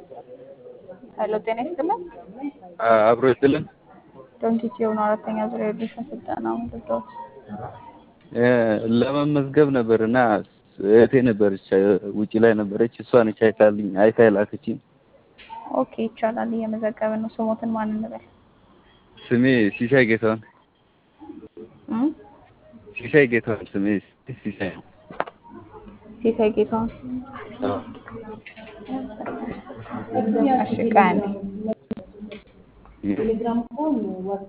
ሄሎ ጤና ይስጥልን። አብሮ ይስጥልን። ዶንኪቲ የሆኑ አራተኛ ዙሪያ የኤዱኬሽን ስልጠና ምንድዶት ለመመዝገብ ነበር እና እህቴ ነበረች ውጪ ላይ ነበረች። እሷ ነች አይታልኝ አይታ የላከችኝ። ኦኬ ይቻላል። እየመዘገብን ነው። ስሞትን ማን እንበል? ስሜ ሲሳይ ጌታሁን። እም? ሲሳይ ጌታሁን ስሜ ሲሳይ ነው። ሲሳይ ጌታሁን። አዎ። እሺ ቃኔ